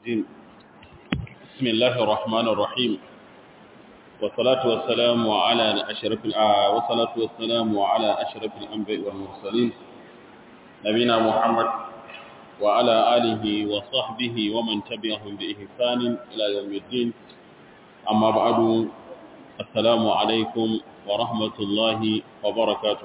الرجيم بسم الله الرحمن الرحيم والصلاة والسلام على أشرف والصلاة والسلام على أشرف الأنبياء والمرسلين نبينا محمد وعلى آله وصحبه ومن تبعهم بإحسان إلى يوم الدين أما بعد السلام عليكم ورحمة الله وبركاته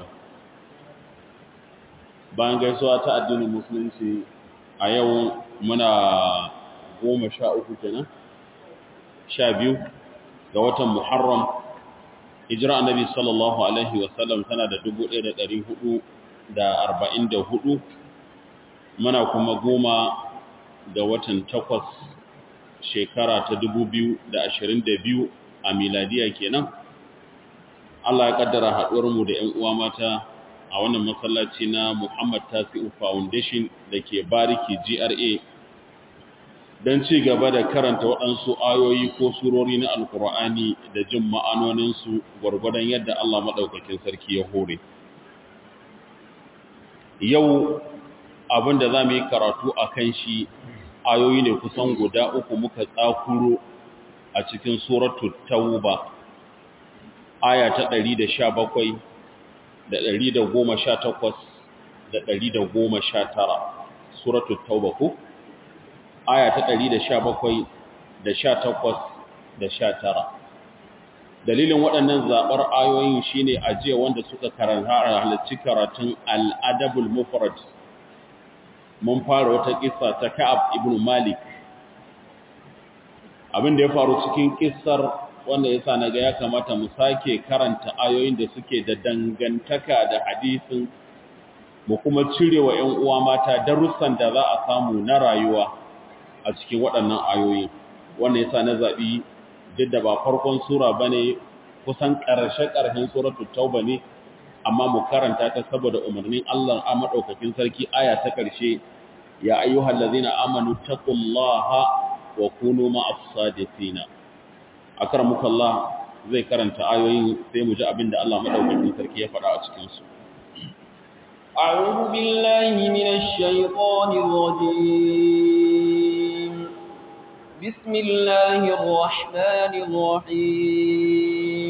bayan gaisuwa ta addinin musulunci a yau muna goma sha uku kenan sha biyu ga watan muharram hijira annabi sallallahu alaihi wasallam tana da dubu ɗaya da ɗari hudu da arba'in da hudu muna kuma goma ga watan takwas shekara ta dubu biyu da ashirin da biyu a miladiya kenan Allah ya kaddara haɗuwarmu da ‘yan uwa mata a wannan masallaci na Muhammad Tasi'u Foundation da ke Bariki GRA don ci gaba da karanta waɗansu ayoyi ko surori na Alƙur'ani da jin ma'anoninsu gwargwadon yadda Allah maɗaukakin sarki ya hore. Yau abin da za mu yi karatu a kan shi ayoyi ne kusan guda uku muka tsakuro a cikin Suratul Tauba, aya ta ɗari da sha bakwai. da ɗari da goma sha takwas da ɗari da goma sha tara suratul tauba ko aya ta ɗari da sha bakwai da sha takwas da sha tara dalilin waɗannan zaɓar ayoyin shine ajiye wanda suka karanta halarci karatun al'adabul mufrad mun fara wata kissa ta ka'ab ibn malik abin da ya faru cikin kissar wanda yasa naga ya kamata mu sake karanta ayoyin da suke da dangantaka da hadisin mu kuma cire wa ƴan uwa mata darussan da za a samu na rayuwa a cikin waɗannan ayoyi wanda yasa na zabi duk da ba farkon sura bane kusan ƙarshe ƙarshen suratul tauba ne amma mu karanta ta saboda umarnin Allah a madaukakin sarki aya ta ƙarshe ya ayyuhallazina amanu taqullaha wa kunu ma'as sadiqina akramuka Allah zai karanta ayoyin sai mu ji abin da Allah madaukakin sarki ya faɗa a cikin su أعوذ بالله من الشيطان الرجيم بسم الله الرحمن الرحيم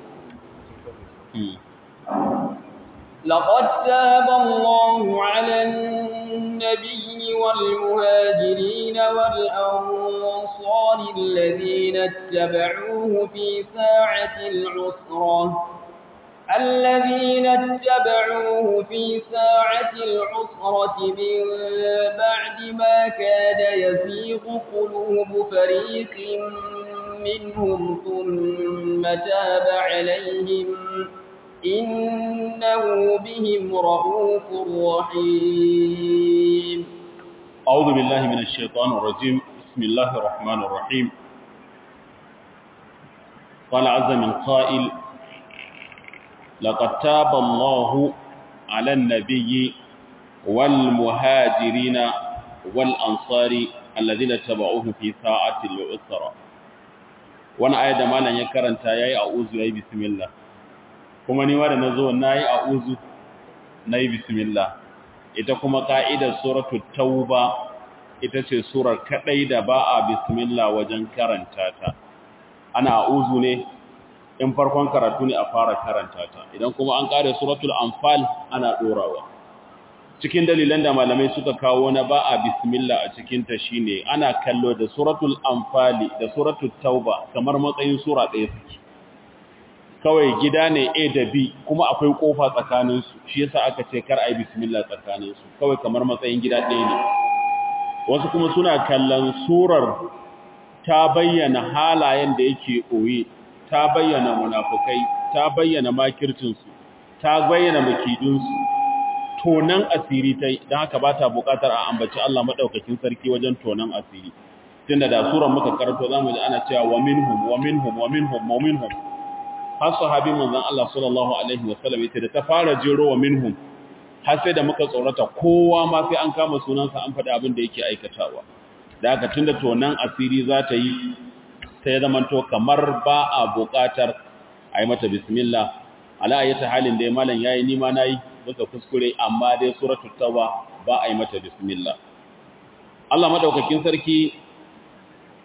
لقد تاب الله على النبي والمهاجرين والأنصار الذين اتبعوه في ساعة العسرة الذين اتبعوه في ساعة العسرة من بعد ما كاد يزيغ قلوب فريق منهم ثم تاب عليهم إنه بهم رؤوف رحيم أعوذ بالله من الشيطان الرجيم بسم الله الرحمن الرحيم قال عز من قائل لقد تاب الله على النبي والمهاجرين والأنصار الذين اتبعوه في ساعة العسرة وانا آية مالا يكرن تايي أعوذ يا بسم الله kuma ni ma da nazo nayi a'udhu nayi bismillah ita kuma ka'idar suratul tauba ita ce surar kadai da ba a bismillah wajen karanta ta ana a'udhu ne in farkon karatu ne a fara karanta ta idan kuma an kare suratul anfal ana dorawa cikin dalilan da malamai suka kawo na ba a bismillah a cikin ta shine ana kallo da suratul anfali da suratul tauba kamar matsayin sura ɗaya suke kawai gida ne A da B kuma akwai kofa tsakaninsu shi yasa aka ce kar ai bismillah tsakaninsu kawai kamar matsayin gida ɗaya ne wasu kuma suna kallon surar ta bayyana halayen da yake koyi ta bayyana munafukai ta bayyana makircinsu ta bayyana makidinsu tonan asiri ta don haka ba ta buƙatar a ambaci Allah maɗaukakin sarki wajen tonan asiri tunda da surar muka karanto za mu ji ana cewa wa minhum wa minhum wa minhum wa minhum har sahabi manzon Allah sallallahu alaihi wasallam yace da ta fara jero wa minhum har sai da muka tsorata kowa ma sai an kama sunansa an faɗi abin da yake aikatawa da haka tunda to nan asiri za ta yi sai zaman to kamar ba a buƙatar a yi mata bismillah ala ayyata halin da malam yayi ni ma nayi muka kuskure amma dai suratul tauba ba a yi mata bismillah Allah madaukakin sarki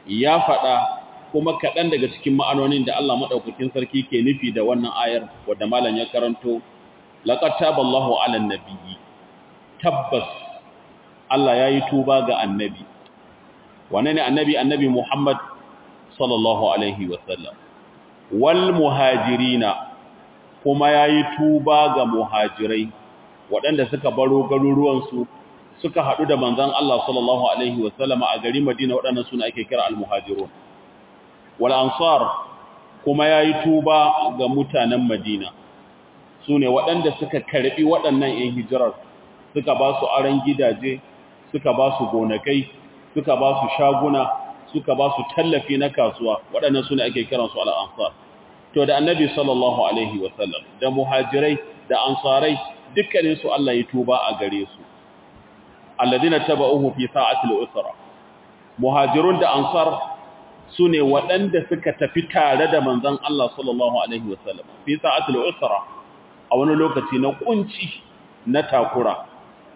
ya faɗa kuma kaɗan daga cikin ma'anonin da Allah maɗaukakin sarki ke nufi da wannan ayar wadda malam ya karanto laqad taballahu 'alan nabiyyi tabbas Allah yayi tuba ga annabi wane ne annabi annabi Muhammad sallallahu alaihi wasallam wal muhajirina kuma yayi tuba ga muhajirai waɗanda suka baro garuruwansu suka haɗu da manzon Allah sallallahu alaihi wasallam a gari Madina waɗannan suna ake kira al-muhajirun wal ansar kuma yayi tuba ga mutanen Madina sune waɗanda suka karbi waɗannan ƴan hijirar suka ba su aran gidaje suka ba su gonakai suka ba su shaguna suka ba su tallafi na kasuwa waɗannan sune ake kiransu al-ansar to da annabi sallallahu alaihi wasallam da muhajirai da ansarai dukkanin su Allah ya tuba a gare su alladina tabauhu fi sa'atil usra muhajirun da ansar sune waɗanda suka tafi tare da manzon Allah sallallahu alaihi wasallam fi sa'atil usra a wani lokaci na kunci na takura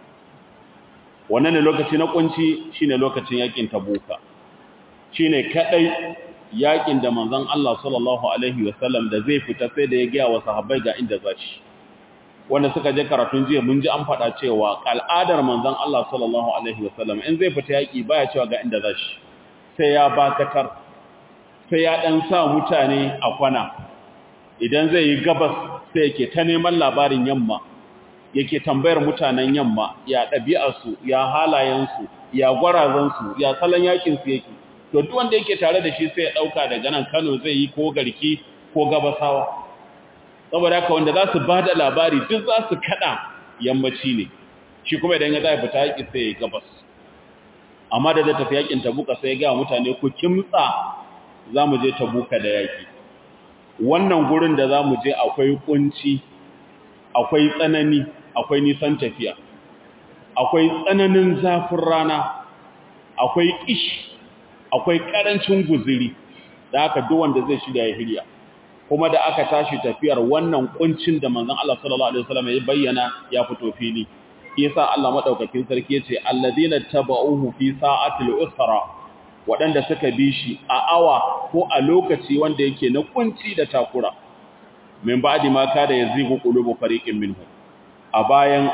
wannan ne lokaci na kunci shine lokacin yakin tabuka shine kadai yakin da manzon Allah sallallahu alaihi wasallam da zai fita sai da ya ga wa sahabbai ga inda zashi wanda suka je karatun jiya mun ji an faɗa cewa al'adar manzon Allah sallallahu alaihi wasallam in zai fita yaki baya cewa ga inda zashi sai ya bakatar sai ya dan sa mutane a kwana idan zai yi gabas sai yake ta neman labarin yamma yake tambayar mutanen yamma ya ɗabi'arsu ya halayensu ya gwarazansu ya salon yakinsu yake to duk wanda yake tare da shi sai ya dauka daga nan Kano zai yi ko garki ko gabasawa saboda haka wanda za su bada labari duk za su kada yammaci ne shi kuma idan ya zai fita yaki sai ya gabas amma da da tafi yakin tabuka sai ya ga mutane ku kimtsa zamu je tabuka da yaki wannan gurin da zamu je akwai kunci akwai tsanani akwai nisan tafiya akwai tsananin zafin rana akwai kishi akwai karancin guziri da aka duk wanda zai shirya ya hirya kuma da aka tashi tafiyar wannan kuncin da manzon Allah sallallahu alaihi wasallam ya bayyana ya fito fili yasa Allah madaukakin sarki yace alladina tabauhu fi sa'atil usra wadanda suka bi shi a awa ko a lokaci wanda yake na kunci da takura min ba'di ma kada yazigu qulubu fariqin minhum a bayan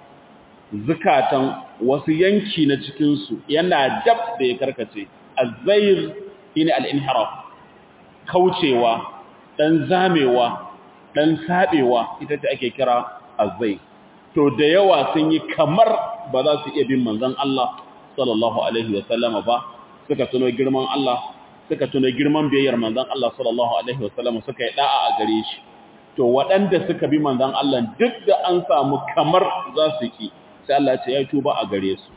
zukatan wasu yanki na cikin su yana dab da ya karkace azzair shine al-inhiraf kaucewa dan zamewa dan sabewa ita ce ake kira azzair to da yawa sun yi kamar ba za su iya bin manzon Allah sallallahu alaihi wa sallama ba suka tuno girman Allah suka tuno girman biyayyar manzon Allah sallallahu alaihi wa sallama suka yi da'a a gare shi to waɗanda suka bi manzon Allah duk da an samu kamar za su ki sai Allah ya ce ya tuba a gare su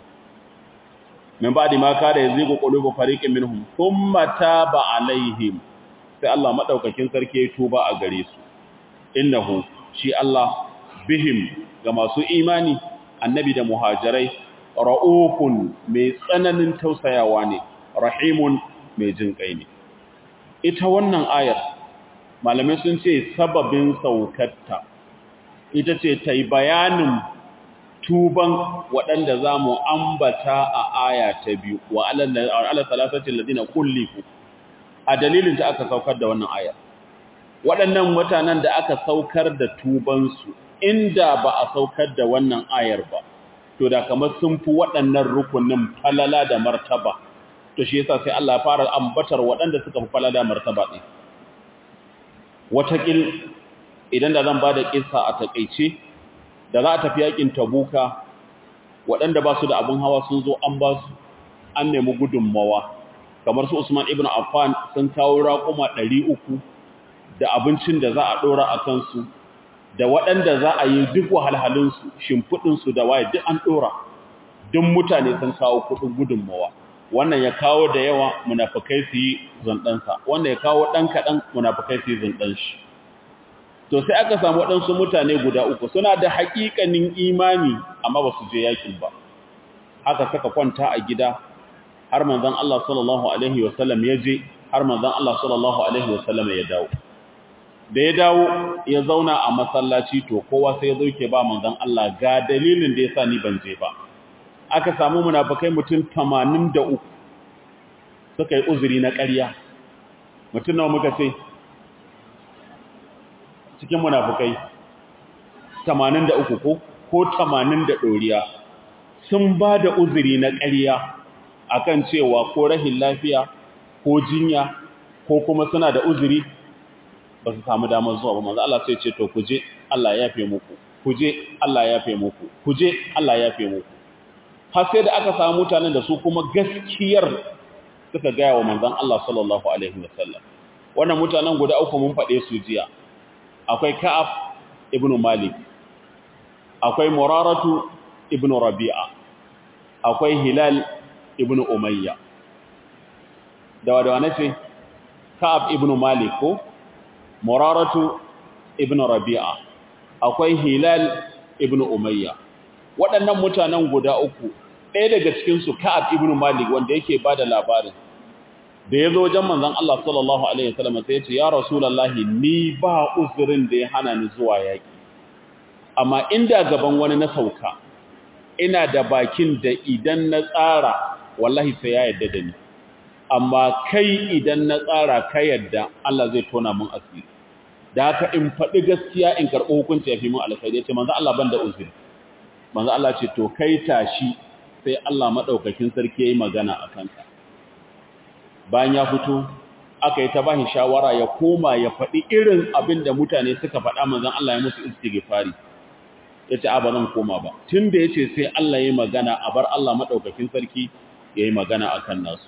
min ba'di ma kada yazigu qulubu fariqin minhum thumma taba alaihim sai Allah madaukakin sarki ya tuba a gare su innahu shi Allah bihim ga masu imani annabi da muhajirai ra'ufun mai tsananin tausayawa ne rahimun mai jin kai ne ita wannan ayar malamai sun ce sababin saukarta ita ce ta yi bayanin tuban waɗanda za mu ambata a aya ta biyu wa ala salasacin ladina kullifu a dalilin ta aka saukar da wannan ayar waɗannan mutanen da aka saukar da tubansu inda ba a saukar da wannan ayar ba to da kamar sun fi waɗannan rukunin falala da martaba to shi yasa sai Allah ya fara ambatar waɗanda suka fi falala da martaba ɗin watakil idan da zan ba da ƙisa a taƙaice da za a tafi yakin tabuka waɗanda ba su da abin hawa sun zo an ba su an nemi gudunmawa kamar su usman ibn affan sun kawo raƙuma ɗari uku da abincin da za a ɗora a kansu da waɗanda za a yi duk wahalhalinsu shimfiɗinsu da waye duk an ɗora duk mutane sun kawo kuɗin gudunmawa wannan ya kawo da yawa munafukai su yi zanɗansa wannan ya kawo ɗan kaɗan munafukai su yi zanɗan shi to sai aka samu waɗansu mutane guda uku suna da haƙiƙanin imani amma ba su je yakin ba haka saka kwanta a gida har manzon Allah sallallahu alaihi wasallam ya je har manzon Allah sallallahu alaihi wasallam ya dawo da ya dawo ya zauna a masallaci to kowa sai ya zo ke ba manzon Allah ga dalilin da yasa ni ban je ba aka samu munafikai mutum 83 suka yi uzuri na ƙarya mutum nawa muka ce cikin munafukai 83 ko ko 80 da ɗoriya sun ba da uzuri na ƙarya akan cewa ko rahin lafiya ko jinya ko kuma suna da uzuri ba su samu damar zuwa ba manzo Allah sai ce to ku je Allah ya yafe muku ku je Allah ya yafe muku ku je Allah ya yafe muku har sai da aka samu mutanen da su kuma gaskiyar suka gaya wa manzon Allah sallallahu alaihi wasallam wannan mutanen guda uku mun faɗe su jiya akwai Ka'ab ibn Malik akwai Muraratu ibn Rabi'a akwai Hilal ibn Umayya dawa dawa nace Ka'ab ibn Malik ko Muraratu ibn Rabi'a akwai Hilal ibn Umayya waɗannan mutanen guda uku ɗaya daga cikin su Ka'ab ibn Malik wanda yake bada labarin da ya zo wajen manzon Allah sallallahu alaihi wasallam sai ya ce ya rasulullahi ni ba uzurin da ya hana ni zuwa yaki amma inda gaban wani na sauka ina da bakin da idan na tsara wallahi sai ya yadda da ni amma kai idan na tsara ka yadda Allah zai tona mun asiri da haka in faɗi gaskiya in karɓi hukunci ya fi mun alkhairi ya ce manzo Allah ban da uzuri manzo Allah ce to kai tashi sai Allah madaukakin sarki yayi magana a kanka bayan ya fito aka yi ta bashi shawara ya koma ya faɗi irin abin da mutane suka faɗa manzon Allah ya musu istighfari yace a ba zan koma ba tunda yace sai Allah yayi magana a bar Allah madaukakin sarki yayi magana akan nasu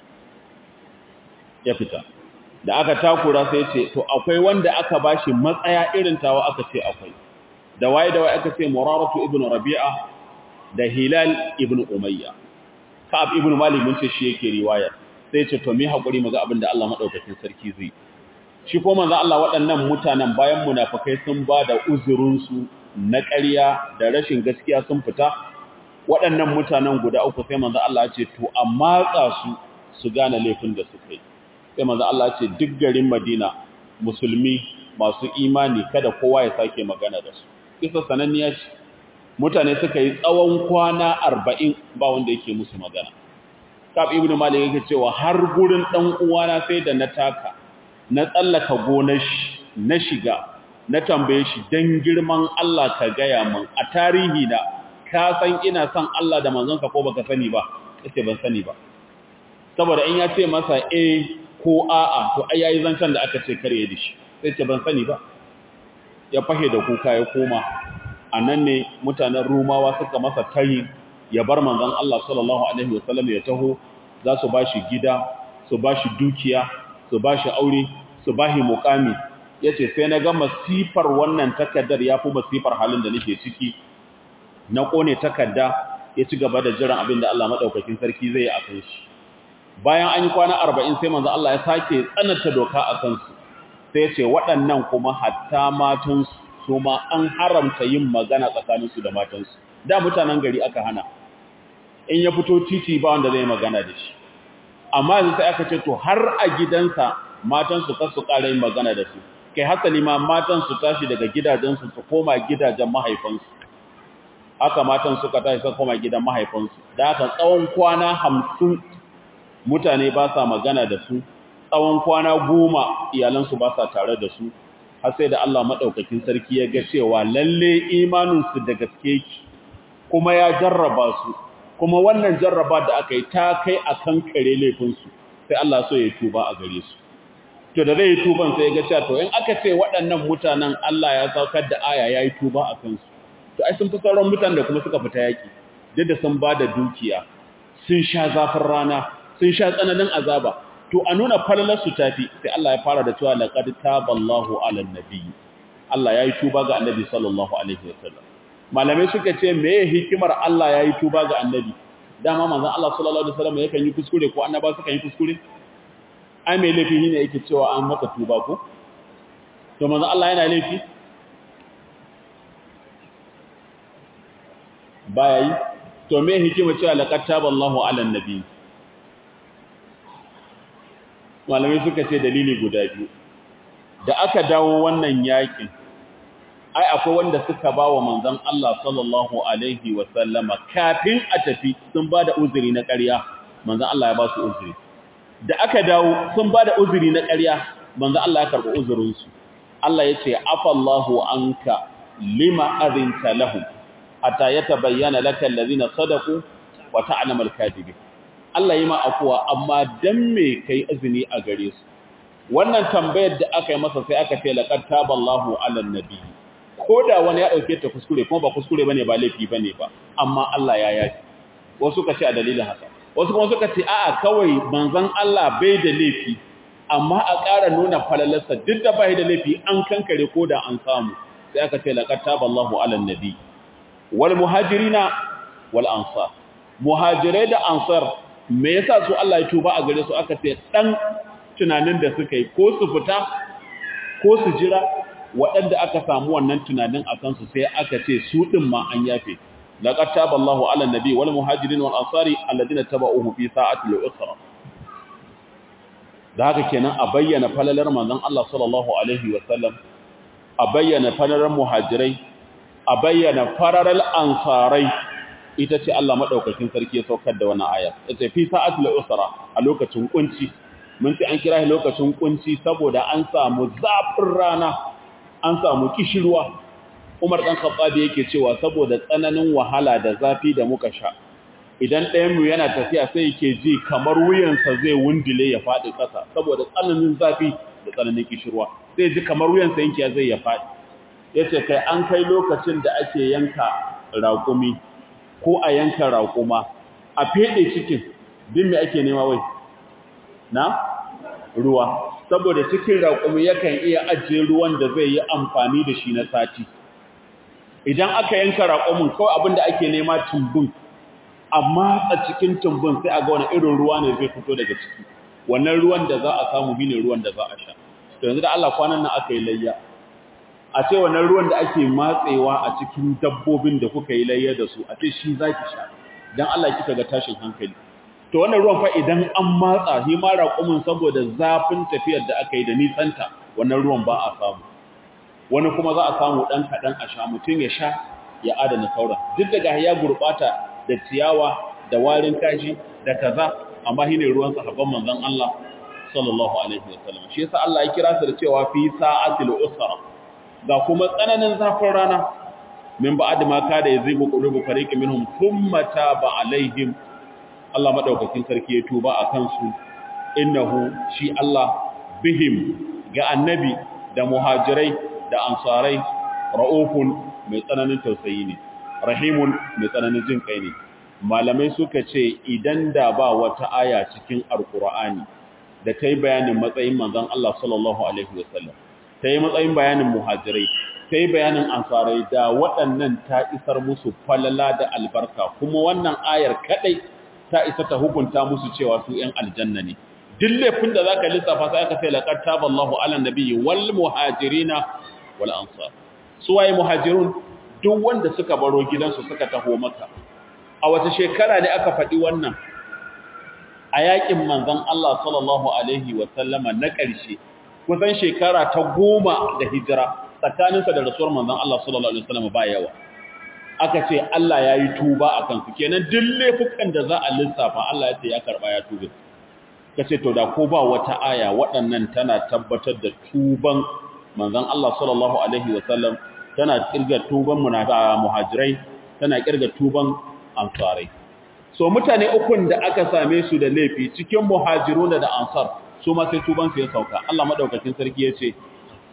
ya fita da aka takura sai ce to akwai wanda aka bashi matsaya irin tawa aka ce akwai da waye da waye aka ce Muraratu ibn Rabi'a da Hilal ibn Umayya Ka'ab ibn Malik mun ce shi yake riwaya sai ce to mi hakuri mu ga abin da Allah madaukakin sarki zai shi ko manzo Allah waɗannan mutanen bayan munafikai sun ba da uzurin su na ƙarya da rashin gaskiya sun fita waɗannan mutanen guda uku sai manzo Allah ya ce to amma su su gane laifin da suka yi sai manzo Allah ce duk garin Madina musulmi masu imani kada kowa ya sake magana da su kisa sananniya ce mutane suka yi tsawon kwana 40 ba wanda yake musu magana Kab ibn Malik yake cewa har gurin dan uwana sai da na taka na tsallaka gonar shi na shiga na tambaye shi dan girman Allah ka gaya min a tarihi na ka san ina son Allah da manzonka ko baka sani ba yace ban sani ba saboda in ya ce masa eh ko a'a to ai yayi zancan da aka ce kare da shi sai ce ban sani ba ya fahe da kuka ya koma anan ne mutanen rumawa suka masa tayi ya bar manzon Allah sallallahu alaihi wasallam ya taho za su bashi gida su bashi dukiya su bashi aure su bashi muqami yace sai na ga masifar wannan takaddar yafi masifar halin da nake ciki na kone takadda ya ci gaba da jiran abin da Allah madaukakin sarki zai yi a kan shi bayan an yi kwana arba'in sai manzo Allah ya sake tsananta doka a kansu sai ce waɗannan kuma hatta matansu su ma an haramta yin magana tsakaninsu da matansu da mutanen gari aka hana in ya fito titi ba wanda zai magana da shi amma yanzu sai aka ce to har a gidansa matansu kar su ƙara yin magana da su kai hasali ma matan su tashi daga gidajensu su koma gidajen mahaifansu haka matan suka tashi suka koma gidan mahaifansu da haka tsawon kwana hamsin mutane ba sa magana da su tsawon kwana goma iyalansu ba sa tare da su har sai da Allah maɗaukakin sarki ya ga cewa lalle imaninsu da gaske ki kuma ya jarraba su kuma wannan jarraba da aka yi ta kai a kan kare laifinsu sai Allah so ya tuba a gare su to da zai yi tuban sai ya ga cewa to in aka ce waɗannan mutanen Allah ya saukar da aya ya yi tuba a kansu to ai sun fi sauran mutanen da kuma suka fita yaƙi duk da sun ba da dukiya sun sha zafin rana sun sha tsananin azaba to a nuna falalarsu tafi sai Allah ya fara da cewa laqad taballahu ala nabi Allah yayi tuba ga annabi sallallahu alaihi wasallam malamai suka ce meye hikimar Allah yayi tuba ga annabi dama manzon Allah sallallahu alaihi wasallam yakan yi kuskure ko annaba suka yi kuskure ai mai laifi ne yake cewa an maka tuba ko to manzon Allah yana laifi baya yi to me hikimar cewa laqad taballahu ala nabi malamai suka ce dalili guda biyu da aka dawo wannan yakin ai akwai wanda suka ba wa manzon Allah sallallahu alaihi wa sallama kafin a tafi sun ba da uzuri na ƙarya manzon Allah ya ba su uzuri da aka dawo sun ba da uzuri na ƙarya manzo Allah ya karɓi uzurinsu Allah ya ce afallahu anka lima azinta lahum hatta yatabayyana laka allazina sadaqu wa ta'lamu al-kadhibin Allah yi ma afuwa amma dan me kai izini a gare su wannan tambayar da aka yi masa sai aka ce laqad taballahu 'alan nabi koda wani ya dauke ta kuskure kuma ba kuskure bane ba laifi bane ba amma Allah ya yafi wasu ka ce a dalilin haka wasu kuma suka ce a'a kawai manzon Allah bai da laifi amma a ƙara nuna falalarsa duk da bai da laifi an kankare koda an samu sai aka ce laqad taballahu 'alan nabi wal muhajirina wal ansar muhajirai da ansar me yasa su Allah ya tuba a gare su aka ce dan tunanin da suka yi ko su fita ko su jira waɗanda aka samu wannan tunanin a kansu sai aka ce su ɗin ma an yafe laqad taballahu ala nabi wal muhajirin wal ansari alladhina tabauhu fi sa'ati al-usra da haka kenan a bayyana falalar manzon Allah sallallahu alaihi wa sallam a bayyana falalar muhajirai a bayyana fararal ansarai ita ce Allah madaukakin sarki ya saukar da wannan aya ita fi sa'ati al-usra a lokacin kunci mun ce an kira shi lokacin kunci saboda an samu zafin rana an samu kishirwa Umar dan Khattabi yake cewa saboda tsananin wahala da zafi da muka sha idan ɗayan mu yana tafiya sai yake ji kamar wuyansa zai wundule ya faɗi ƙasa saboda tsananin zafi da tsananin kishirwa zai ji kamar wuyansa yanke zai ya faɗi yace kai an kai lokacin da ake yanka raƙumi ko a yanka raƙuma a fede cikin din me ake nema wai na ruwa saboda cikin raƙumi yakan iya ajiye ruwan da zai yi amfani da shi na sati idan aka yanka raƙumin kawai abin da ake nema tumbin amma a cikin tumbin sai a ga wani irin ruwa ne zai fito daga ciki wannan ruwan da za a samu shine ruwan da za a sha to yanzu da Allah kwanan nan aka yi layya a ce wannan ruwan da ake matsewa a cikin dabbobin da kuka yi layya da su a ce shi zaki sha dan Allah kika ga tashin hankali to wannan ruwan fa idan an matsa shi ma raƙumin saboda zafin tafiyar da aka yi da nisanta wannan ruwan ba a samu wani kuma za a samu ɗan kaɗan a sha mutum ya sha ya adana sauran duk daga ya gurɓata da ciyawa da warin kashi da kaza amma shine ruwan sahabban manzon Allah sallallahu alaihi wasallam shi yasa Allah ya kira su da cewa fi sa'atil usra ga kuma tsananin zafin rana min ba'd ma kada yazibu qulubu fariqin minhum thumma taba alaihim Allah madaukakin sarki ya tuba a kansu innahu shi Allah bihim ga annabi da muhajirai da ansarai ra'ufun mai tsananin tausayi ne rahimun mai tsananin jin kai ne malamai suka ce idan da ba wata aya cikin alqur'ani da ta yi bayanin matsayin manzon Allah sallallahu alaihi wasallam ta yi matsayin bayanin muhajirai ta yi bayanin ansarai da waɗannan ta isar musu falala da albarka kuma wannan ayar kadai ta isa ta hukunta musu cewa su ‘yan aljanna ne. Duk laifin da za ka lissafa sai aka sai laƙar taballahu ala nabiyyi wal muhajirina wal ansar. Su waye muhajirun duk wanda suka baro gidansu suka taho maka. A wata shekara ne aka faɗi wannan a yaƙin manzon Allah sallallahu alaihi wa sallama na ƙarshe kusan shekara ta goma da hijira tsakaninsa da rasuwar manzon Allah sallallahu alaihi wa sallama ba yawa. aka ce Allah ya yi tuba a kansu kenan duk laifukan da za a lissafa Allah ya ce ya karɓa ya tuba ka ce to da ko ba wata aya waɗannan tana tabbatar da tuban manzon Allah sallallahu alaihi wasallam tana kirga tuban muhajirai tana kirga tuban ansarai so mutane ukun da aka same su da laifi cikin muhajiruna da ansar su ma sai tuban su ya sauka Allah madaukakin sarki ya ce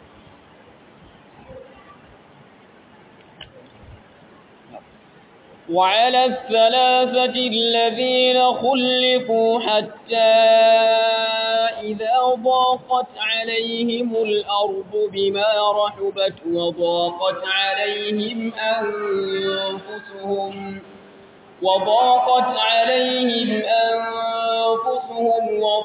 وعلى الثلاثة الذين خلفوا حتى إذا ضاقت عليهم الأرض بما رحبت وضاقت عليهم أنفسهم وضاقت عليهم أنفسهم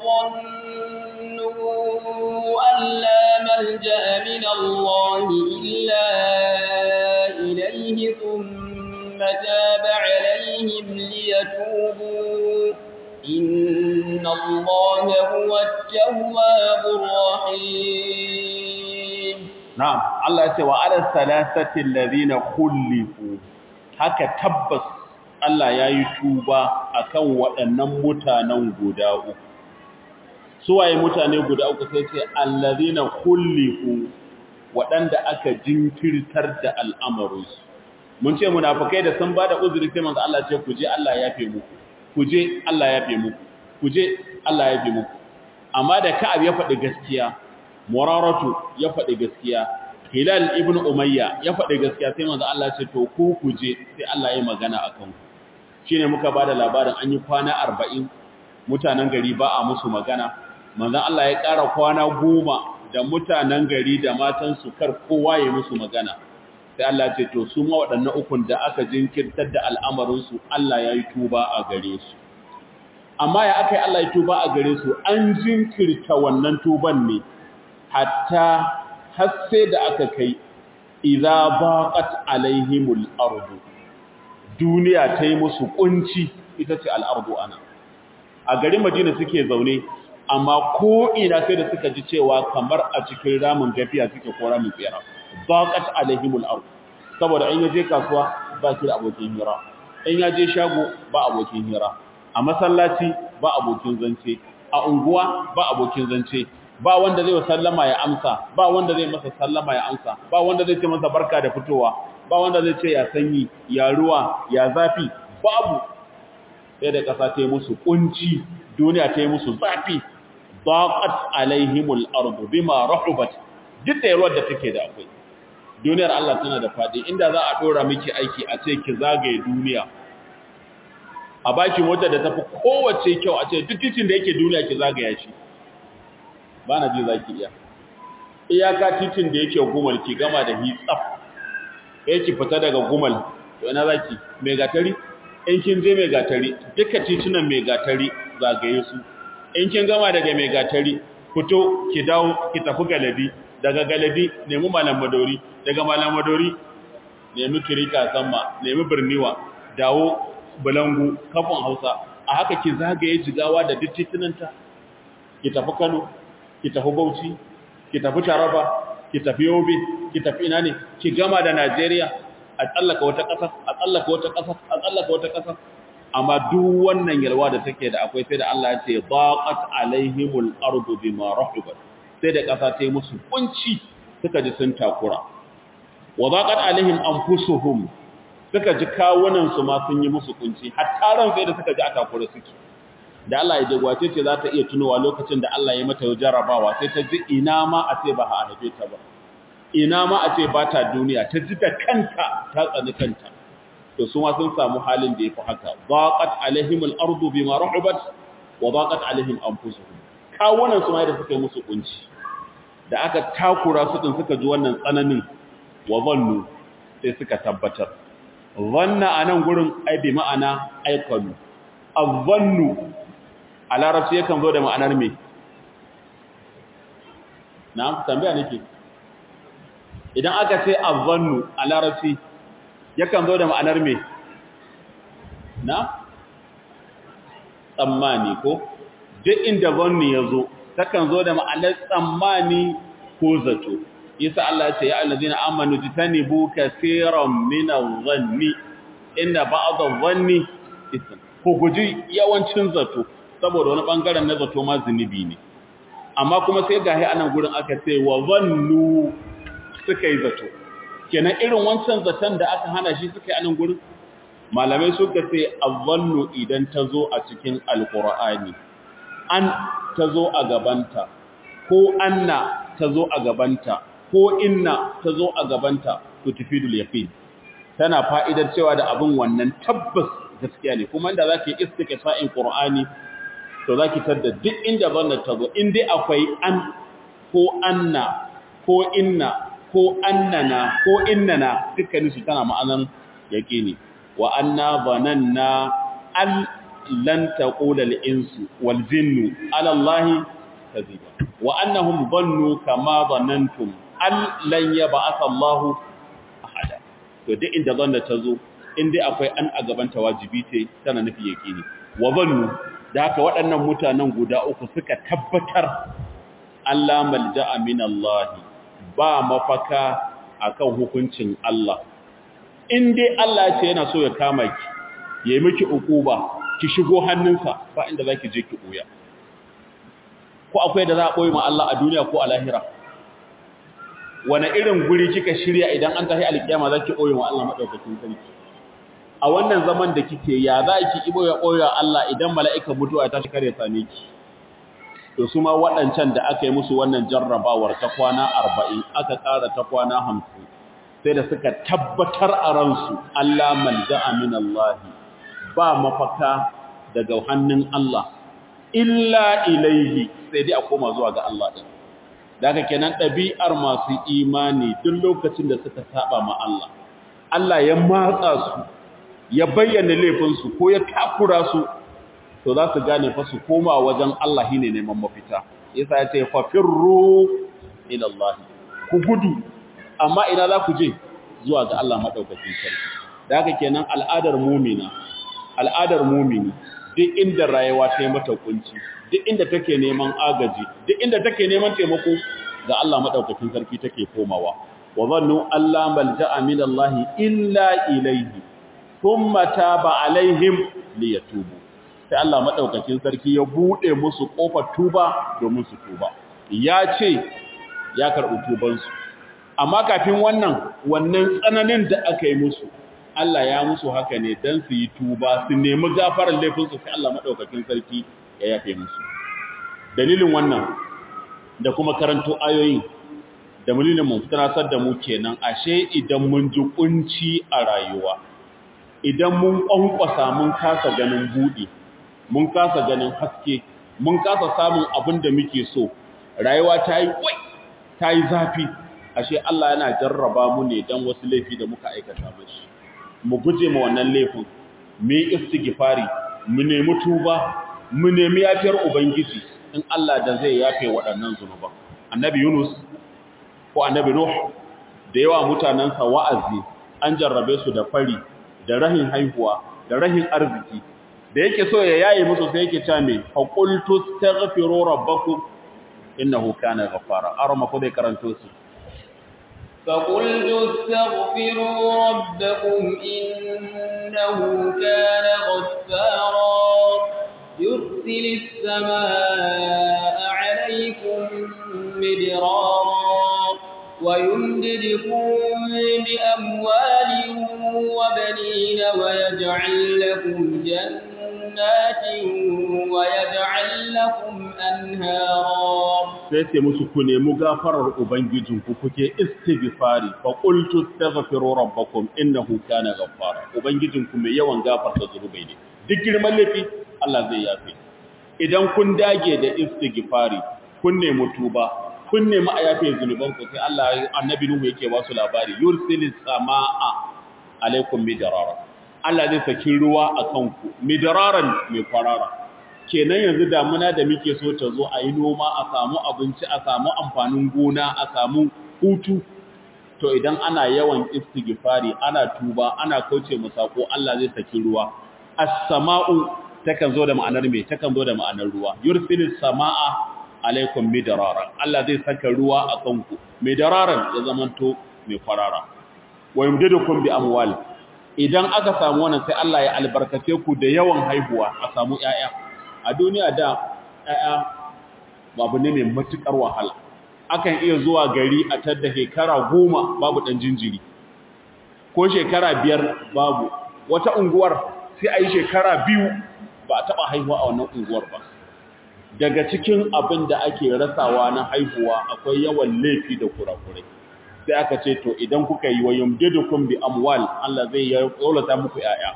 وظنوا أن لا ملجأ من الله إلا إليه ثم تاب عليهم ليتوبوا إن الله هو التواب الرحيم نعم الله يقول وعلى الثلاثة الذين خلفوا haka tabbas Allah ya yi tuba akan waɗannan mutanen guda uku suwaye mutane guda uku sai ce allazina kullifu waɗanda aka jinkirtar da al'amarinsu mun ce munafikai da sun bada uzuri sai manzo Allah ce ku je Allah ya yafe muku ku je Allah ya yafe muku ku je Allah ya yafe muku amma da Ka'ab ya faɗi gaskiya Muraratu ya faɗi gaskiya Hilal ibn Umayya ya faɗi gaskiya sai manzo Allah ce to ku ku je sai Allah ya magana akan ku shine muka bada labarin an yi kwana 40 mutanen gari ba a musu magana manzon Allah ya ƙara kwana goma da mutanen gari da matansu kar kowa ya musu magana sai Allah ce to su ma waɗannan ukun da aka jinkirtar da al'amarinsu Allah ya yi tuba a gare su amma ya aka yi Allah ya tuba a gare su an jinkirta wannan tuban ne hatta har sai da aka kai idza baqat alaihimul ardu duniya ta yi musu kunci ita ce al'ardu ana a garin Madina suke zaune amma ko ina sai da suka ji cewa kamar a cikin ramin gafiya suke ko ramin tsira baqat alaihimul ard saboda in yaje kasuwa ba shi da abokin hira in yaje shago ba abokin hira a masallaci ba abokin zance a unguwa ba abokin zance ba wanda zai sallama ya amsa ba wanda zai masa sallama ya amsa ba wanda zai ce masa barka da fitowa ba wanda zai ce ya sanyi ya ruwa ya zafi babu sai da kasa ta yi musu kunci duniya ta yi musu zafi daqat alaihimul ardu bima rahubat duk da yarwar da take da akwai duniyar Allah tana da fadi inda za a dora miki aiki a ce ki zagaye duniya a baki mota da tafi kowace kyau a ce duk titin da yake duniya ki zagaya shi ba na ji zaki iya iyaka titin da yake gumal ki gama da hitsaf ki fita daga gumal to ina zaki mai gatari in kin je mai gatari duka titunan mai gatari zagaye su in kin gama daga mai gatari fito ki dawo ki tafi galabi daga galabi nemi malam madori daga malam madori nemi kirika samma nemi birniwa dawo bulangu kafin hausa a haka ki zagaye jigawa da duk titunanta ki tafi kano ki tafi bauchi ki tafi taraba ki tafi yobe ki tafi ina ne ki gama da najeriya a tsallaka wata ƙasa a tsallaka wata ƙasa a tsallaka wata ƙasa amma duk wannan yalwa da take da akwai sai da Allah ya ce baqat alaihimul ardu bima rahibat sai da ƙasa ta yi musu kunci suka ji sun takura wa baqat alaihim anfusuhum suka ji kawunan su ma sun yi musu kunci hatta ran sai da suka ji a takura suke da Allah ya jagwace ce za ta iya tunowa lokacin da Allah ya mata jarabawa sai ta ji ina ma a ce ba a haife ta ba ina ma a ce ba ta duniya ta ji da kanta ta tsani kanta to su ma sun samu halin da yafi haka baqat alaihimul ardu bima rahabat wa baqat alaihim anfusuhum kawunan su ma da suka yi musu kunci da aka takura su din suka ji wannan tsananin wa zannu sai suka tabbatar zanna anan gurin ai bi ma'ana aikanu azannu a larabci yakan zo da ma'anar me na tambaya nake idan aka ce azannu a larabci yakan zo da ma'anar me na tsammani ko duk inda zanni ya zo takan zo da ma'anar tsammani ko zato isa Allah ce ya allazina amanu jitanibu kaseeran min adh-dhanni inna ba'd adh-dhanni ism ko guji yawancin zato saboda wani bangaren na zato ma zunubi ne amma kuma sai gahi anan gurin aka ce wa zannu suka yi zato kenan irin wancan zaton da aka hana shi suka yi anan gurin malamai suka ce azzannu idan ta zo a cikin alqur'ani an ta zo a gabanta ko anna ta zo a gabanta ko inna ta zo a gabanta to tufidul yaqin tana fa'idar cewa da abin wannan tabbas gaskiya ne kuma inda zaki istiqsa'in qur'ani to zaki tada duk inda zanna ta zo in dai akwai an ko anna ko inna ko annana ko innana dukkanin su tana ma'anan yaqini wa anna zananna an lan taqula al-insu wal jinnu ala allahi kadhiba wa annahum dhannu kama dhanantum an lan yab'ath allahu ahada to duk inda zanna ta zo in dai akwai an a gaban ta wajibi ce tana nufi yaqini wa dhannu da haka waɗannan mutanen guda uku suka tabbatar Allah malja'a min Allah ba mafaka akan hukuncin Allah in dai Allah ce yana so ya kama ki yayi miki ukuba ki shigo hannunsa ba inda zaki je ki koya ko akwai da za a ɓoye ma Allah a duniya ko a lahira wane irin guri kika shirya idan an tafi alkiyama zaki ɓoye ma Allah madaukakin sarki a wannan zaman da kike ya za ki ibo ya ɓoye Allah idan mala'ika mutuwa ta shi kare same ki to su ma waɗancan da aka yi musu wannan jarrabawar ta kwana arba'in aka ƙara ta kwana hamsin sai da suka tabbatar a ransu Allah malja'a min Allah ba mafaka daga hannun Allah illa ilaihi sai dai a koma zuwa ga Allah ɗin da haka kenan ɗabi'ar masu imani duk lokacin da suka saba ma Allah Allah ya matsa su ya bayyana laifinsu ko ya takura su to za su gane fa su koma wajen Allah shine neman mafita yasa ya ce fa firru ila Allah ku gudu amma ina za ku je zuwa ga Allah madaukakin sarki da haka kenan al'adar mu'mina al'adar mu'mini duk inda rayuwa ta yi mata kunci duk inda take neman agaji duk inda take neman taimako ga Allah madaukakin sarki take komawa wa zannu alla malja'a min Allah illa ilayhi thumma taba alaihim liyatubu sai Allah madaukakin sarki ya bude musu kofar tuba domin su tuba ya ce ya karɓi tubansu amma kafin wannan wannan tsananin da aka yi musu Allah ya musu haka ne don su yi tuba su nemi gafarar laifinsu sai Allah maɗaukakin sarki ya yafe musu dalilin wannan da kuma karanto ayoyin da mulilin mu tunasar da mu kenan ashe idan mun ji kunci a rayuwa idan mun kwankwasa mun kasa ganin buɗe mun kasa ganin haske mun kasa samun abin da muke so rayuwa ta yi kwai ta yi zafi ashe Allah yana jarraba mu ne don wasu laifi da muka aikata mashi mu guje ma wannan laifin mu yi istighfari mu nemi tuba mu nemi yafiyar ubangiji in Allah da zai yafe waɗannan zunuban annabi Yunus ko annabi Nuh da yawa mutanansa wa'azi an jarrabe su da fari da rahin haihuwa da rahin arziki da yake so ya yaye musu sai yake cewa me faqultu astaghfiru rabbakum innahu kana ghaffara arama ko dai karanto su فقلت استغفروا ربكم إنه كان غفارا يرسل السماء عليكم مدرارا ويمددكم بأموال وبنين ويجعل لكم جنات ويجعل لكم أنهارا sai ce musu ku nemi gafarar ubangijinku kuke istighfari fa qultu astaghfiru rabbakum innahu kana ghaffara ubangijinku mai yawan gafarta zunubai ne duk girman laifi Allah zai yafe idan kun dage da istighfari kun nemi tuba kun nemi a yafe zunubanku sai Allah annabi Nuhu yake ba su labari yursilis samaa alaikum midrara Allah zai saki ruwa akan ku midraran mai kwarara kenan yanzu damuna da muke so ta zo a yi noma a samu abinci a samu amfanin gona a samu hutu to idan ana yawan istighfari ana tuba ana kauce mu sako Allah zai saki ruwa as-sama'u takan zo da ma'anar me takan zo da ma'anar ruwa yursilis samaa alaikum midrara Allah zai saka ruwa a kanku midraran ya zamanto mai farara wa yumdidukum bi amwal idan aka samu wannan sai Allah ya albarkace ku da yawan haihuwa a samu 'ya'ya. a duniya da ‘ya'ya babu ne mai matuƙar wahala akan iya zuwa gari a tadda shekara goma babu ɗan jinjiri ko shekara biyar babu wata unguwar sai a yi shekara biyu ba a taɓa haihuwa a wannan unguwar ba daga cikin abin da ake rasawa na haihuwa akwai yawan laifi da kurakurai sai aka ce to idan kuka yi wa yumdidukum bi amwal Allah zai ya tsolata muku ‘ya'ya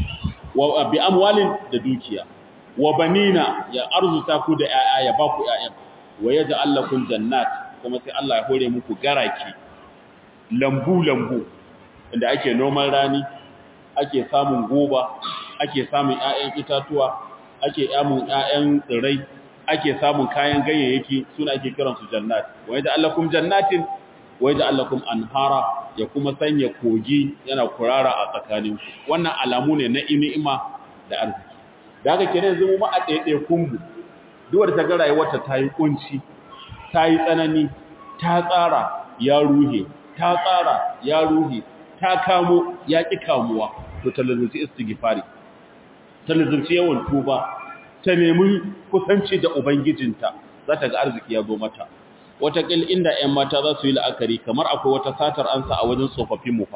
wa bi amwalin da dukiya wa banina ya arzuta ku da ƴaƴa ya ba ku ƴaƴan wa yaj'al lakum jannat kuma sai Allah ya hore muku garaki lambu lambu inda ake noman rani ake samun goba ake samun ƴaƴan itatuwa ake samun ƴaƴan tsirrai ake samun kayan ganyayyaki suna ake kiran su jannat wa yaj'al lakum jannatin wa yaj'al lakum anhara ya kuma sanya kogi yana kurara a tsakaninku wannan alamu ne na ni'ima da arziki da haka kenan zama ma a ɗaiɗai kumbu duwar ta ga rayuwarta ta yi ƙunci ta yi tsanani ta tsara ya ruhe ta tsara ya ruhe ta kamo ya ƙi kamuwa to ta lazumci istighfari ta lazumci yawan tuba ta nemi kusanci da ubangijinta za ta ga arziki ya zo mata watakil inda 'yan mata za su yi la'akari kamar akwai wata satar ansa a wajen tsofaffin mu fa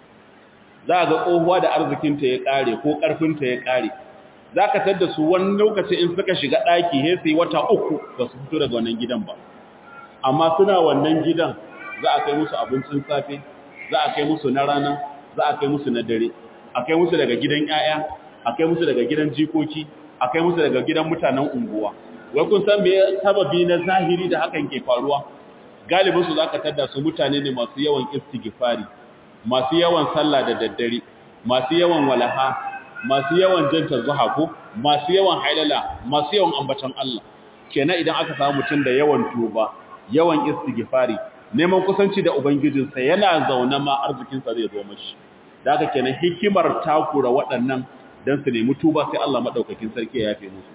za a ga tsohuwa da arzikinta ya ƙare ko ƙarfinta ya ƙare za ka tadda su wani lokaci in suka shiga ɗaki he su yi wata uku ba su fito daga wannan gidan ba amma suna wannan gidan za a kai musu abincin safe za a kai musu na rana za a kai musu na dare a kai musu daga gidan 'ya'ya a kai musu daga gidan jikoki a kai musu daga gidan mutanen unguwa wai kun san me sababi na zahiri da hakan ke faruwa galibin su zaka tada su mutane ne masu yawan istighfari masu yawan sallah da daddare masu yawan walaha masu yawan janta zuha ko masu yawan hailala masu yawan ambatan Allah kenan idan aka samu mutum da yawan tuba yawan istighfari neman kusanci da ubangijinsa yana zaune ma arzikinsa zai zo mashi da haka kenan hikimar takura waɗannan dan su nemi tuba sai Allah madaukakin sarki ya yafe musu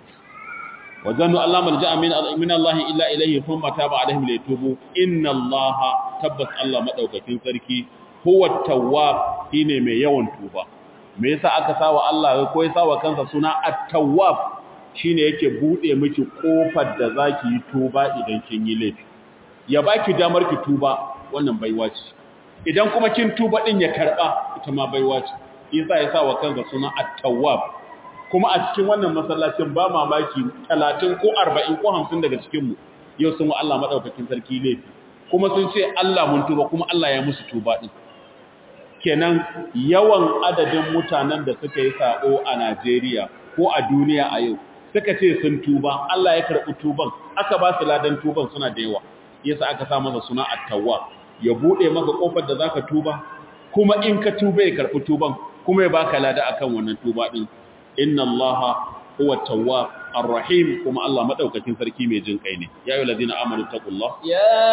wazannu Allah malja'a min min Allah illa ilayhi thumma taba alaihim liyatubu inna Allah tabbas Allah madaukakin sarki huwa tawwab shine mai yawan tuba me yasa aka sawa Allah ko ya sawa kansa suna at-tawwab shine yake bude miki kofar da zaki yi tuba idan kin yi laifi ya baki damar ki tuba wannan baiwa ce idan kuma kin tuba din ya karba ita ma baiwa ce isa ya sawa kansa suna at-tawwab kuma a cikin wannan masallacin ba mamaki 30 ko 40 ko 50 daga cikin mu yau sun wa Allah madaukakin sarki laifi kuma sun ce Allah mun tuba kuma Allah ya musu tuba din kenan yawan adadin mutanen da suka yi sabo a Najeriya ko a duniya a yau suka ce sun tuba Allah ya karɓi tuban aka ba su ladan tuban suna da yawa yasa aka sa masa suna at-tawwab ya bude maka kofar da zaka tuba kuma in ka tuba ya karɓi tuban kuma ya baka lada akan wannan tuba din inna allaha huwa tawwab ar-rahim kuma Allah madaukakin sarki mai jin kai ne ya ayyuhal ladina amanu taqullah يا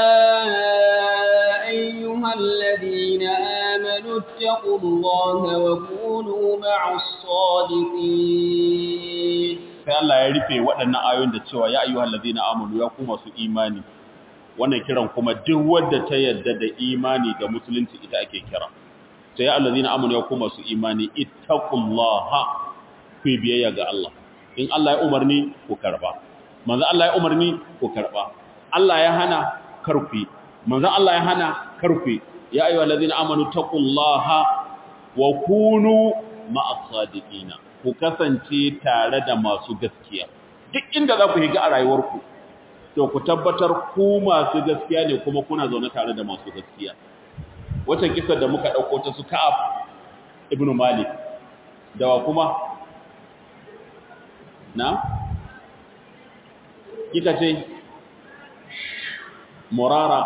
أيها الذين آمنوا اتقوا الله وكونوا مع الصادقين sai Allah ya rufe waɗannan ayoyin da cewa ya ayyuhal ladina amanu ya kuma su imani wannan kiran kuma duk wanda ta yadda da imani da musulunci ita ake kira sai ya allazina amanu ya kuma su imani ittaqullaha ku yi biyayya ga Allah in Allah ya umarni ku karba manzo Allah ya umarni ku karba Allah ya hana karfi manzo Allah ya hana karfi ya ayyuhal ladina amanu taqullaha wa kunu ma'as sadiqina ku kasance tare da masu gaskiya duk inda za ku higa a rayuwarku to ku tabbatar ku masu gaskiya ne kuma kuna zaune tare da masu gaskiya wata kisar da muka ɗauko ta su ka'ab ibn malik da wa kuma na kika ce murara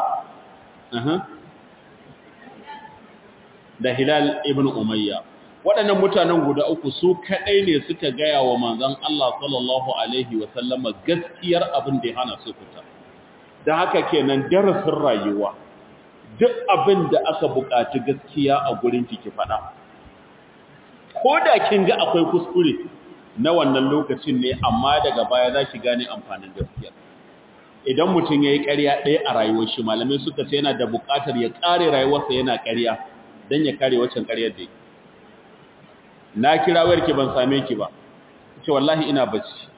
da hilal ibn umayya waɗannan mutanen guda uku su kaɗai ne suka gaya wa manzan Allah sallallahu Alaihi wasallama gaskiyar abin da ya hana su fita. Da haka kenan darasin rayuwa, duk abin da aka buƙaci gaskiya a gurin ki faɗa. Ko da kin ga akwai kuskure na wannan lokacin ne, amma daga baya za ki gane amfanin gaskiya. Idan mutum ya yi ƙarya ɗaya a rayuwar shi, malamai suka ce yana da buƙatar ya ƙare rayuwarsa yana ƙarya don ya kare waccan ƙaryar da ya na kira wayarki ban same ki ba ce wallahi ina bacci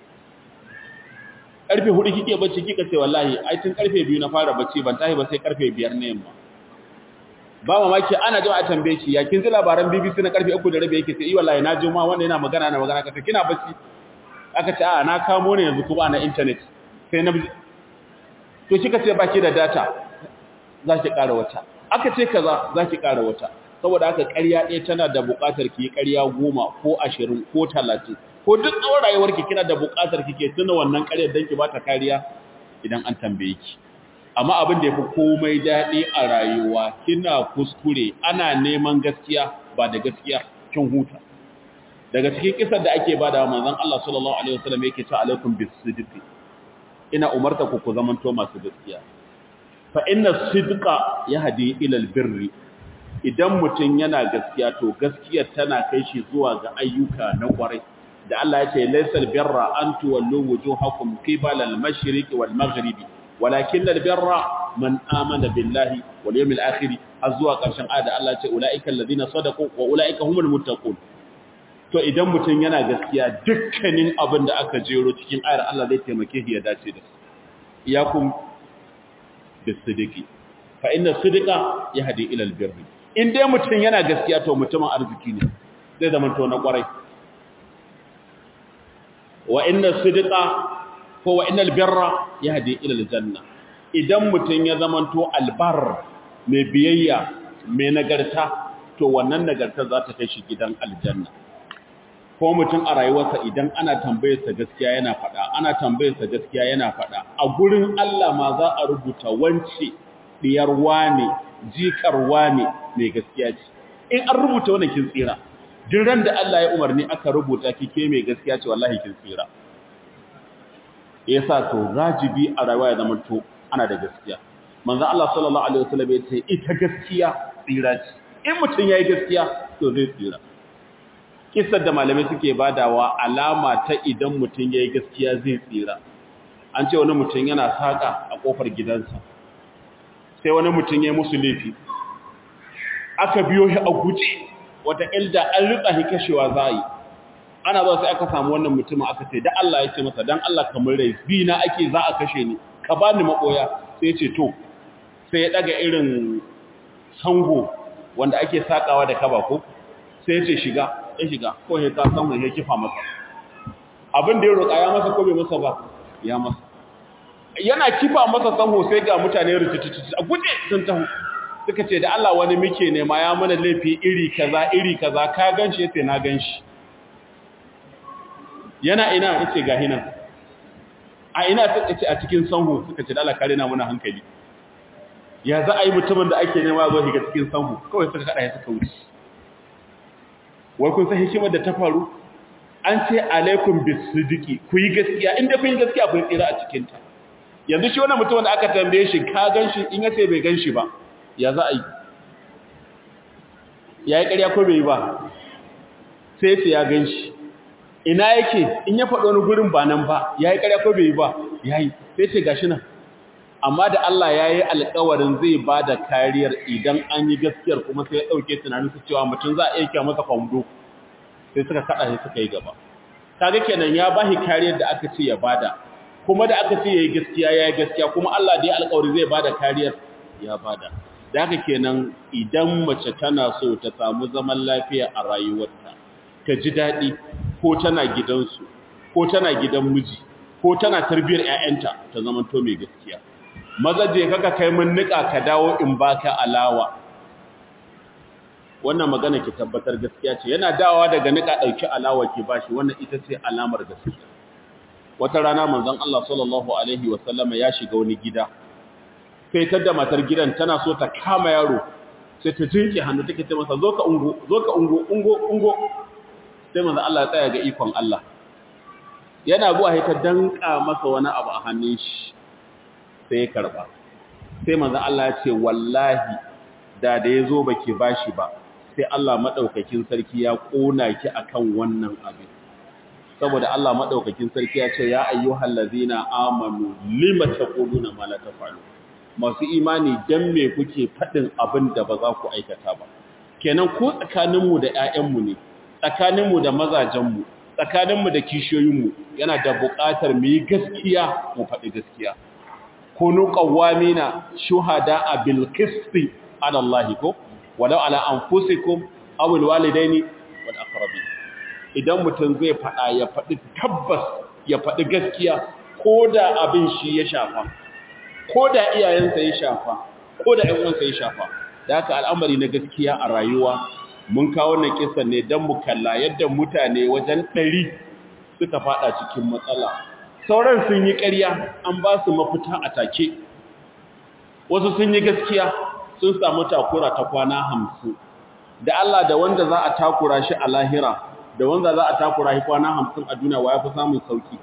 karfe 4 kike bacci kika ce wallahi ai tun karfe 2 na fara bacci ban tashi ba sai karfe 5 na yamma ba mamaki ana jama'a tambaye ki ya kin ji labaran BBC na karfe 3 da rabi yake sai wallahi na ji ma wanda yana magana na magana kace kina bacci aka ce a na kamo ne yanzu kuma na internet sai na to kika ce baki da data za ki ƙara wata aka ce kaza za ki ƙara wata saboda haka ƙarya ɗaya tana da buƙatar ki yi ƙarya goma ko ashirin ko talatin ko duk tsawon rayuwarki kina da buƙatar kike tuna wannan ƙaryar don ki ba ta kariya idan an tambaye ki amma abin da ya fi komai daɗi a rayuwa kina kuskure ana neman gaskiya ba da gaskiya kin huta daga cikin kisar da ake bada wa manzon Allah sallallahu alaihi wasallam yake ta alaikum bisidqi ina umarta ku ku zamanto masu gaskiya fa inna sidqa yahdi ila albirri idan mutum yana gaskiya to gaskiyar tana kai shi zuwa ga ayyuka na kwarai da Allah ya ce laysal birra an tuwallu wujuhakum qibala al-mashriqi wal maghribi walakin al-birra man amana billahi wal yawmil akhir azwa karshen ayat Allah ya ce ulaika alladhina sadaqu wa ulaika humul muttaqun to idan mutum yana gaskiya dukkanin abin da aka jero cikin ayar Allah zai taimake shi ya dace da su iyakum bisidiki fa inna sidika yahdi ila albirri in dai mutum yana gaskiya to mutumin arziki ne zai zama to na kwarai wa inna sidika ko wa innal birra yahdi ila aljanna idan mutum ya zama to albar mai biyayya mai nagarta to wannan nagarta za ta kai shi gidan aljanna ko mutum a rayuwarsa idan ana tambayarsa gaskiya yana faɗa ana tambayarsa gaskiya yana faɗa a gurin Allah ma za a rubuta wance diyar wane jikar wane mai gaskiya ce in an rubuta wannan kin tsira duk ran da Allah ya umarni aka rubuta kike mai gaskiya ce wallahi kin tsira yasa to rajibi a rayuwa ya zama to ana da gaskiya manzo Allah sallallahu alaihi wasallam ya ce ita gaskiya tsira ce in mutum yayi gaskiya to zai tsira kissar da malamai suke badawa alama ta idan mutum yayi gaskiya zai tsira an ce wani mutum yana saka a kofar gidansa sai wani mutum yayi musu laifi aka biyo shi a guje wata ilda an rika shi kashewa zai ana zuwa sai aka samu wannan mutumin aka ce da Allah ya ce masa dan Allah kamar rai bi na ake za a kashe ni ka bani makoya sai ya ce to sai ya daga irin sango wanda ake sakawa da kaba ko sai ya ce shiga ya shiga ko ya ta samu ya kifa masa abin da ya roƙa ya masa ko bai masa ba ya masa yana kifa masa sanho sai ga mutane rutututu a guje sun taho suka ce da Allah wani muke nema ya mana laifi iri kaza iri kaza ka ganshi yace na ganshi yana ina yace ga hinan a ina suka ce a cikin sanho suka ce da Allah kare na muna hankali ya za a yi mutumin da ake nema zo shiga cikin sanho kawai suka kada ya suka wuce wai kun san hikimar da ta faru an ce alaikum bisidiki ku yi gaskiya inda kun yi gaskiya kun tsira a cikin ta yanzu shi wannan mutumin da aka tambaye shi ka ganshi in yace bai ganshi ba ya za a yi ya yi ƙarya ko bai yi ba sai yace ya ganshi ina yake in ya faɗo wani gurin ba nan ba ya yi ƙarya ko bai yi ba ya yi sai ce gashi nan amma da Allah ya yi alkawarin zai ba da kariyar idan an yi gaskiyar kuma sai ya ɗauke tunanin su cewa mutum za a iya kya masa kwamdo sai suka kaɗa shi suka yi gaba kaga kenan ya ba shi kariyar da aka ce ya bada kuma da aka ce ya yi gaskiya ya yi gaskiya kuma Allah da ya alkawari zai ba da kariyar ya bada da haka kenan idan mace tana so ta samu zaman lafiya a rayuwarta ta ji daɗi ko tana gidansu ko tana gidan miji ko tana tarbiyar 'ya'yanta ta zama to mai gaskiya maza je kaka kai mun nika ka dawo in baka alawa wannan magana ki tabbatar gaskiya ce yana dawowa daga nika dauki alawa ki bashi wannan ita ce alamar gaskiya wata rana manzon Allah sallallahu alaihi wasallama ya shiga wani gida sai ta da matar gidan tana so ta kama yaro sai ta jinke hannu take ce masa zo ka ungo zo ka ungo ungo ungo sai manzon Allah ya tsaya ga ikon Allah yana zuwa sai ta danka masa wani abu a hannun shi sai ya karba sai manzon Allah ya ce wallahi da da yazo baki bashi ba sai Allah madaukakin sarki ya kona ki akan wannan abin saboda Allah madaukakin sarki ya ce ya ayyuhal ladzina amanu lima taquluna ma la tafalu masu imani dan me kuke fadin abin da ba za ku aikata ba kenan ko tsakaninmu da ƴaƴanmu ne tsakaninmu da mazajenmu tsakaninmu da kishiyoyinmu yana da buƙatar mu yi gaskiya mu faɗi gaskiya kunu qawamina shuhada bil qisti ala Allah ko walau ala anfusikum aw al walidaini wal aqrabin idan mutum zai fada ya fadi tabbas ya fadi gaskiya koda abin shi ya shafa koda iyayensa ya shafa koda ƴan uwansa ya shafa da haka al'amari na gaskiya a rayuwa mun kawo wannan kisan ne dan mu kalla yadda mutane wajen 100 suka fada cikin matsala sauran sun yi ƙarya an ba su mafita a take wasu sun yi gaskiya sun samu takura ta kwana hamsin da Allah da wanda za a takura shi a lahira da wanda za a takura shi kwana hamsin a duniya wa ya fi samun sauki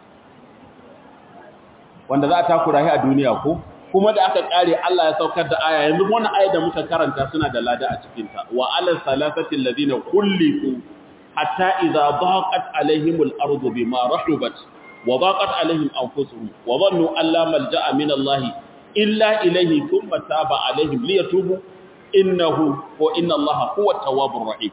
wanda za a takura shi a duniya ko kuma da aka kare Allah ya saukar da aya yanzu wannan aya da muka karanta suna da lada a cikinta wa alal salasati alladhina kullifu hatta idza daqat alaihimul ardu bima rahubat وضاقت عليهم أنفسهم وظنوا أن لا ملجأ من الله إلا إليه ثم تاب عليهم ليتوبوا إنه وإن الله هو التواب الرحيم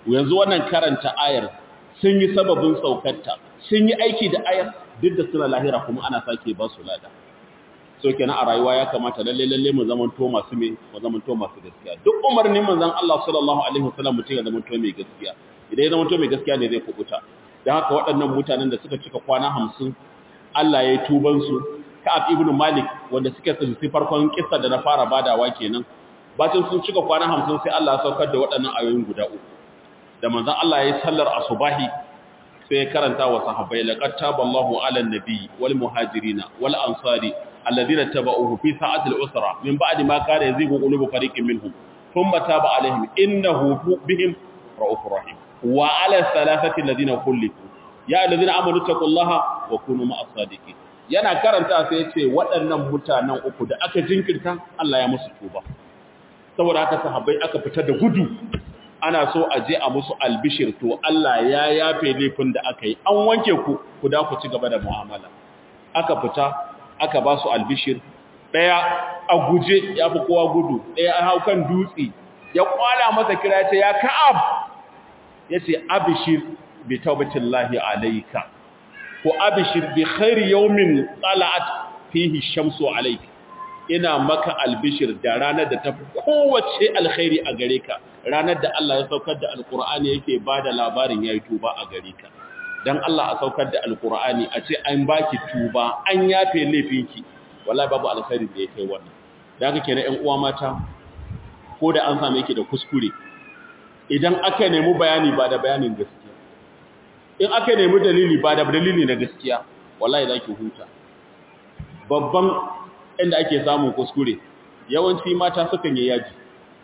yanzu wannan karanta ayar sun yi sababin saukarta sun yi aiki da ayar duk da suna lahira kuma ana sake ba su lada so kenan a rayuwa ya kamata lalle lalle mu zaman to masu me mu zaman to masu gaskiya duk umarnin manzon Allah sallallahu alaihi wasallam mutum ya zaman to mai gaskiya idan ya zaman to mai gaskiya ne zai kubuta dan haka waɗannan mutanen da suka cika kwana 50 Allah ya yi tuban su Ka'ab ibn Malik wanda suke tsinci farkon kissa da na fara badawa kenan bacin sun cika kwana 50 sai Allah ya saukar da waɗannan ayoyin guda uku da manzon Allah ya yi sallar asubahi sai ya karanta wa sahabbai laqad taballahu 'alan nabiy wal muhajirina wal ansari alladhina tabauhu fi sa'atil usra min ba'di ma kana yazigu qulubu fariqin minhum thumma taba 'alaihim innahu bihim ra'ufur rahim wa 'ala thalathati alladhina khulifu ya alladhina amanu taqullaha wa kunu ma'as sadiqin yana karanta sai ya ce waɗannan mutanen uku da aka jinkirta Allah ya musu tuba saboda haka sahabbai aka fita da gudu ana so a je a musu albishir to Allah ya yafe laifin da aka yi an wanke ku ku da ku ci gaba da mu'amala aka fita aka ba su albishir daya a guje ya fi kowa gudu daya a hau kan dutse ya kwala masa kira ya ce ya ka'ab ya ce abishir bi taubatillahi alayka ko abishir bi khairi yawmin tala'at fihi shamsu alayka ina maka albishir da ranar da tafi kowace alkhairi a gare ka ranar da Allah ya saukar da alkur'ani yake bada labarin yayi tuba a gare ka dan Allah a saukar da alkur'ani a ce an baki tuba an yafe laifinki wallahi babu alkhairi da yake wannan da haka kenan ƴan uwa mata ko da an same ki da kuskure idan aka nemi bayani ba da bayanin gaskiya in aka nemi dalili ba da dalili na gaskiya wallahi zaki huta babban inda ake samun kuskure yawanci mata sukan yi yaji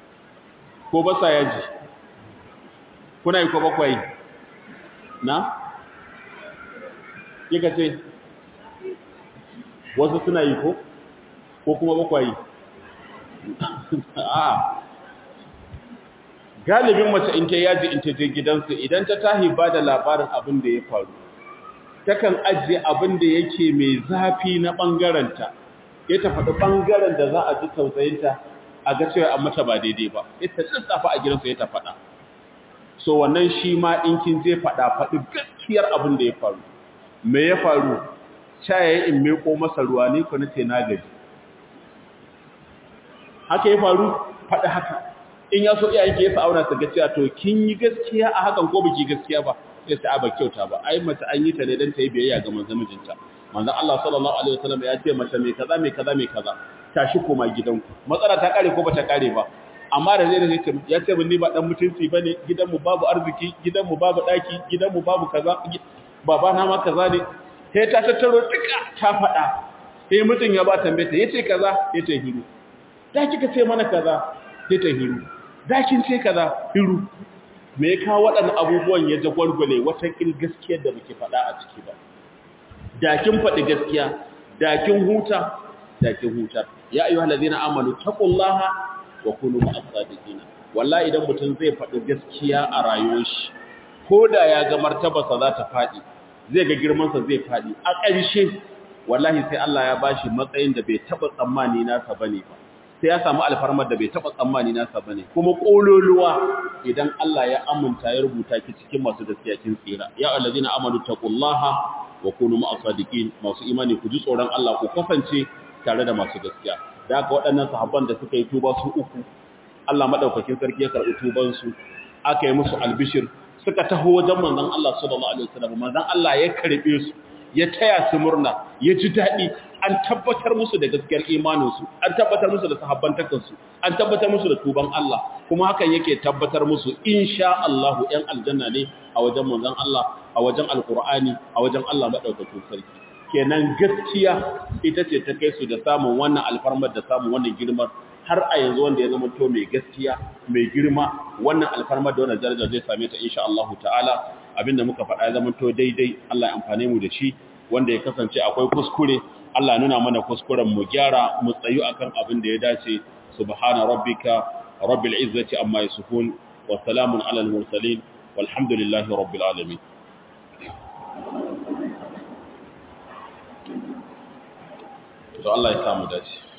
ko ba sa yaji kuna yi ko bakwai na kika ce wasu suna yi ko ko kuma bakwai a galibin mace in ta yaji in ta je gidansu idan ta tahi ba da labarin abin da ya faru takan ajiye abin da yake mai zafi na ɓangaranta ya ta faɗi ɓangaren da za a ji tausayinta a ga cewa an mata ba daidai ba ita lissafa a gidansu ya ta faɗa so wannan shi ma in kin je faɗa faɗi gaskiyar abin da ya faru me ya faru cayaye in meko masa ruwa ne ku nace na gaji haka ya faru faɗi haka in ya so iyayen ke yasa auna su ga cewa to kin yi gaskiya a hakan ko biki gaskiya ba sai ta ba kyauta ba ai mace an yi ta ne dan ta yi biyayya ga manzon mijinta manzon Allah sallallahu alaihi wasallam ya ce mace mai kaza mai kaza mai kaza tashi koma gidanku matsala ta kare ko bata kare ba amma da zai ce ya ce mun ni ba dan mutunci bane gidanmu babu arziki gidanmu babu daki gidanmu babu kaza baba na ma kaza ne sai ta tattaro duka ta fada sai mutun ya ba tambaye ta yace kaza yace hiru da kika ce mana kaza sai ta hiru da kin ce kaza hiru me ya kawo waɗannan abubuwan ya jagwalgwale wata kin gaskiyar da muke faɗa a ciki ba da kin faɗi gaskiya da kin huta da kin huta ya ayyuhal ladina amanu taqullaha wa kunu ma'as sadiqin wallahi idan mutum zai faɗi gaskiya a rayuwar shi ko da ya ga martabarsa za ta faɗi zai ga girman sa zai faɗi a ƙarshe wallahi sai Allah ya bashi matsayin da bai taba tsammani nasa bane ba sai ya samu alfarmar da bai taba tsammani nasa bane kuma kololuwa idan Allah ya aminta ya rubuta ki cikin masu gaskiya kin tsira ya allazina amanu taqullaha wa kunu ma'as sadiqin masu imani ku ji tsoron Allah ku kasance tare da masu gaskiya da haka waɗannan sahabban da suka yi tuba su uku Allah madaukakin sarki ya karɓi tuban su aka yi musu albishir suka taho wajen manzon Allah sallallahu alaihi wasallam manzon Allah ya karbe su ya taya su murna ya ji daɗi an tabbatar musu da gaskiyar imaninsu an tabbatar musu da sahabbantakansu an tabbatar musu da tuban Allah kuma hakan yake tabbatar musu insha Allah ‘yan aljanna ne a wajen manzon Allah a wajen alkur'ani a wajen Allah maɗaukakin sarki kenan gaskiya ita ce ta kai su da samun wannan alfarmar da samun wannan girmar har a yanzu wanda ya zama to mai gaskiya mai girma wannan alfarmar da wannan darajar zai same ta insha Allah ta'ala abinda muka faɗa ya zama to daidai Allah ya amfane mu da shi wanda ya kasance akwai kuskure Allah nuna mana kuskuren mu gyara mu tsayu akan abin da ya dace subhana rabbika rabbil izzati amma yasifun wa salamun alal mursalin walhamdulillahi rabbil alamin to Allah ya samu dace